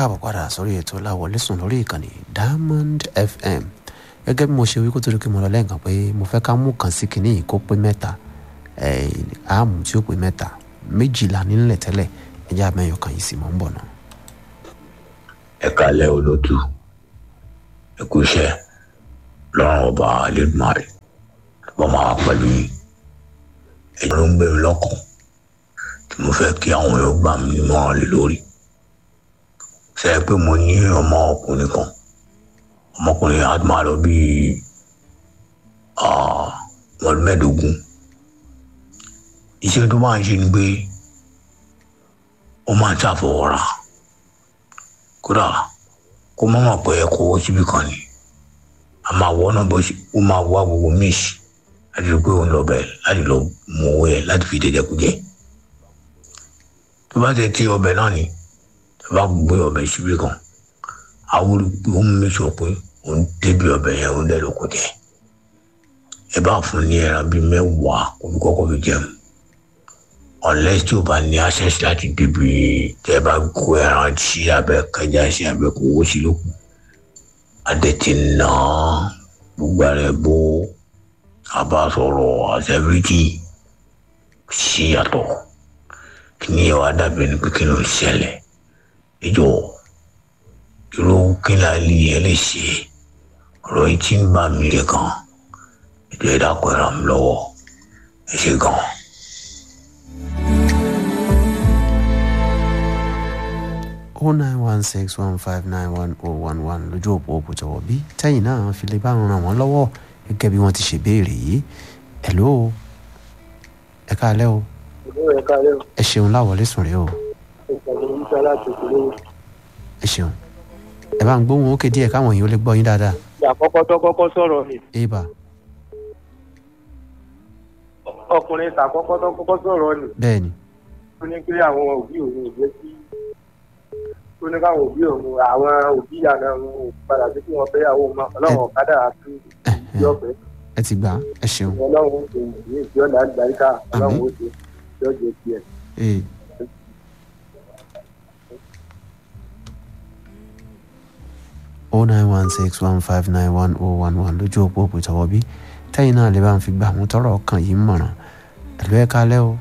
káàbọ̀ padà sórí ètò láwọlé sùn lórí ìkànnì diamond fm gẹ́gẹ́ bí mo ṣe wí kó tó di kí mo lọ lẹ́ẹ̀kan pé mo fẹ́ ká mú kan sí kinní yìí kó pé mẹ́ta àmú tí ó pé mẹ́ta méjìlá nílẹ̀ tẹ́lẹ̀ ẹjẹ́ abẹ́yọ̀ kan yìí sì mọ́ ń bọ̀ náà. ẹ kalẹ olótú ẹ kú iṣẹ́ lọ́rùn ọba alẹdùmarè wọn máa pẹ̀lú yìí ẹjọ́ ló ń gbé mi lọ́kàn tí mo fẹ́ kí àwọn èèyàn gbà mí nímọ̀ràn lé lórí ṣe é pé mo ní ọmọ ọkùnrin kan ọmọkùnrin á máa lọ bí ọdún mẹ́ẹ̀ẹ́dógún iṣẹ́ tó máa ń ṣe ni pé ó máa ń ṣàfọwọ́ra kódà kó má mọ̀ pé ẹ̀kọ́ owó síbi kan ni a máa wọ́ náà bó ṣe ó máa wá gbogbo míìsì láti rí pé òun lọ bẹ̀ láti lọ mú owó yẹn láti fi dédé kú jẹ tó bá ti ti ọbẹ̀ náà ni tó bá gbé ọbẹ̀ síbi kan àwọn olùgbé ó mú sọ pé òun débi ọbẹ̀ yẹn òun dẹ̀ ló kó jẹ ẹ bá fún ní ẹran bíi mẹ́wàá kó fi kọ́kọ́ fi jẹun unless tí o bá ní access láti débi tẹ bá kó ẹran sí abẹ kẹjá sí abẹ kó owó sí lókun adẹ̀tí nà gbogbo rẹ bó àbá sọ̀rọ̀ àṣẹbíríkì sí yàtọ̀ kí ni ẹ wá dàbí ẹni pé kí ló ń ṣẹlẹ̀ ìjọ irú kí ni àlè yẹn lè ṣe ọ̀rọ̀ yìí tí ń bá mi lè kàn ìjọ ẹ̀dá kọ ẹ̀ràn mi lọ́wọ́ ẹ ṣe gan-an. oh nine one six one five nine one oh one one lójú òpó òpó jọ̀wọ́ bí tẹ́yìn náà fi lè bá wọn ràn wọ́n lọ́wọ́ gẹ́gẹ́ bí wọ́n ti ṣe béèrè yìí hello ẹ káalẹ́ o ẹ káalẹ́ o ẹ ṣeun láwọlé sùn rèé o ìpàdé nípa láti ìpínlẹ̀ ẹ ṣeun ẹ bá ń gbóhùn ókè díẹ̀ káwọn èèyàn ó lè gbọ́ yín dáadáa àkọ́kọ́ tó kọ́kọ́ sọ̀rọ̀ ni eba ọkùnrin tàkọ́kọ́ tó kọ́kọ́ sọ̀rọ̀ ni bẹ́ẹ̀ ni ó ní pé àwọn òbí òun ò jẹ́ kí ó ní káwọn òbí òun àwọn òbí àná òun ò padà sí kí wọ́n fẹ́ àwọn ọmọ ọlọ́run ọ̀kadà àti ìdí ọ̀fẹ́ ẹ ti gbà ẹ ṣeun ọlọ́run ó ṣe ìdí ìdí ọ̀dà àgbàríkà ọlọ́run ó ṣe ìdí ọ̀jẹ̀ tiẹ̀. ee oh nine one six one five nine one oh one one lójú òpó òpó ìtọ́wọ́ bí tẹ́yìn náà lè bá ń fi gbà mú tọrọ ọkàn yìí mọ̀ràn ẹ̀lú ẹ káalẹ́ o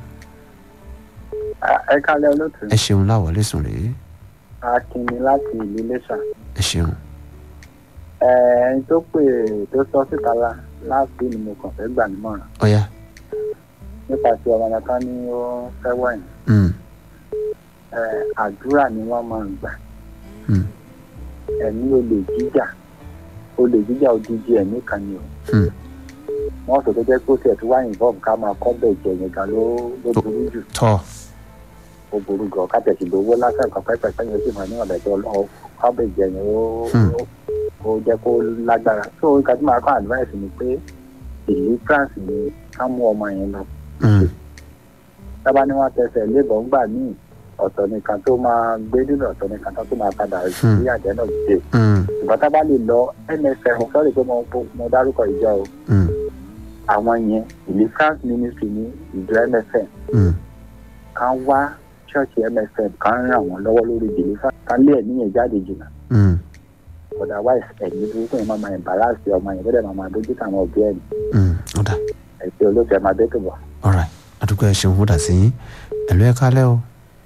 ẹ kálẹ̀ olóòtú ẹ ṣeun láwọlé sùn rèé akínni láti ìlú iléṣà ẹ ṣeun ẹni tó pè tó sọ síta la láti ni mo kàn fẹ́ gbà nímọ̀ràn ọ̀ya nípa tí ọmọ yẹn kan ní ó fẹ́ wọ̀nyí mm, àdúrà ni wọ́n máa ń gbà mm, ẹ̀mí olè jíjà olè jíjà odidi ẹ̀mí kan ni o mm. wọ́n sọ tó jẹ́ pé ó tiẹ̀ tó wá involve ká máa kọ́ bẹ̀ jẹ yẹn gan ló ló burú jù tọ́ ó burú gan ká tẹ̀sí lówó lásán kan pẹ́pẹ́ yẹn sì máa ní ọ̀dẹ̀ tó lọ kọ́ bẹ̀ jẹ yẹn ó Hmm. ó jẹ́ kó lágbára so nǹkan tí màá kọ́ advice ni pé deliverance ni ká mú ọmọ yẹn lọ mm, tábà ní wọ́n tẹsẹ̀ lébọ̀ ńgbà míì ọ̀tọ̀ nìkan tó máa gbé nínú ọ̀tọ̀ nìkan tó máa padà sí àjẹ́ náà dé mm, ṣùgbọ́n tábà lè lọ nsf sọ́ọ̀rì pé mo mo dárúkọ ìjọ o mm, àwọn yẹn deliverance ministry ní ìjọ mfm mm. kan wá ṣọ́ọ̀ṣì mfm kan ràn wọ́n lọ́wọ́ lórí deliverance kan lé ẹ̀mí yẹn jáde jìnnà mm, otherwise ẹ̀mí burúkú yẹn máa máa embarrass ọmọ yẹn bẹ́ẹ̀ máa máa dójú tàwọn òbí ẹ̀ ní mm. ọ̀dà ẹ̀sìn olóòtú ẹ̀ máa dé tó bọ̀. alright àdúgbò ẹ ṣeun fúdà sí yín ẹ̀lú ẹ káalẹ́ o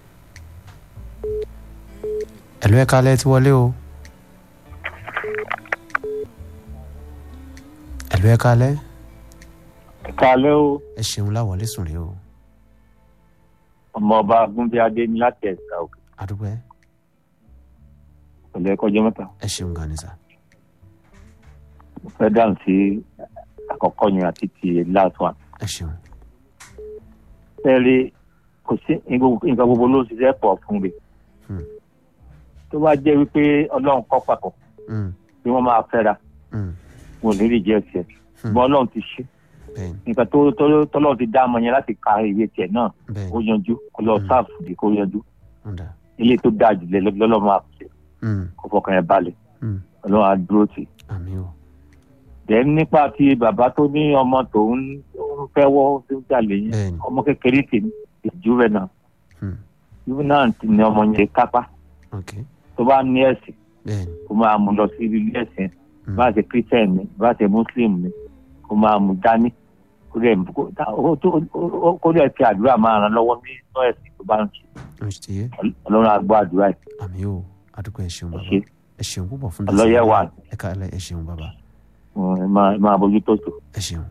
ẹ̀lú ẹ káalẹ́ ti wọlé o ẹ̀lú ẹ káalẹ́ kálẹ́ o ẹ ṣeun láwọlé sùn rèé o ọmọọba agúnbíadé ní láti ẹ̀ka òkè àdúgbò ẹ pẹ̀lú ẹ̀kọ́ ọjọ́ mẹ́ta ẹ ṣeun gan ni sà mo fẹ́ dáhùn sí àkọ́kọ́ yẹn àti ti last one. ẹ ṣeun fẹ́ẹ́rẹ́ kò sí nǹkan gbogbo ló ń ṣiṣẹ́ pọ̀ fún mi Hmm. tó bá jẹ́ wípé ọlọ́run kọ́ pàtó Mm, bí wọ́n máa fẹ́ra mm, wọn ò ní rí jẹ́ tiẹ̀ ṣùgbọ́n ọlọ́run ti ṣe bẹ́ẹ̀ ni nǹkan tó tó- tọ́lọ́run ti dá ọmọ yẹn láti ka ìwé tiẹ̀ náà bẹ́ẹ̀ ó ni yanjú kó lọ Hmm. sáàfù dé kó yanjú ọ̀dà ilé tó dáa jù lọ́lọ́ máa ṣe Mm, kó fọkàn yẹn balẹ̀ mm, ọlọ́run á dúró tì í. àmì o dẹ̀ nípa ti bàbá tó ní ọmọ tòun ń fẹ́ wọ́ tó ń jalè yẹn bẹ́ẹ̀ ni ọmọ kékeré tèmi ìjú rẹ̀ náà Hmm. ìjú náà ti ní ọmọ yẹn kápá ok tó bá ní ẹ̀sìn bẹ́ẹ̀ni kó máa mú lọ sí ilé ẹ̀sìn Mm. bá ṣe christian ni bá ṣe muslim ni kó máa mú dání kó dẹ̀ kó- tá- ó- tó- ó- ó- kó dẹ̀ fi àdúrà máa ràn lọ́wọ́ nínú ẹ̀sìn tó bá ń ṣe ó ti yé ọlọ́run á gbọ́ àdúrà yìí àmì o àdúgbò ẹ ṣeun ẹ bàbá ṣe ẹ ṣeun púpọ̀ fún ọlọ́yẹ̀ wà ẹ ká ẹ ṣeun bàbá ẹ máa ẹ máa bójú tó tó. ẹ ṣeun.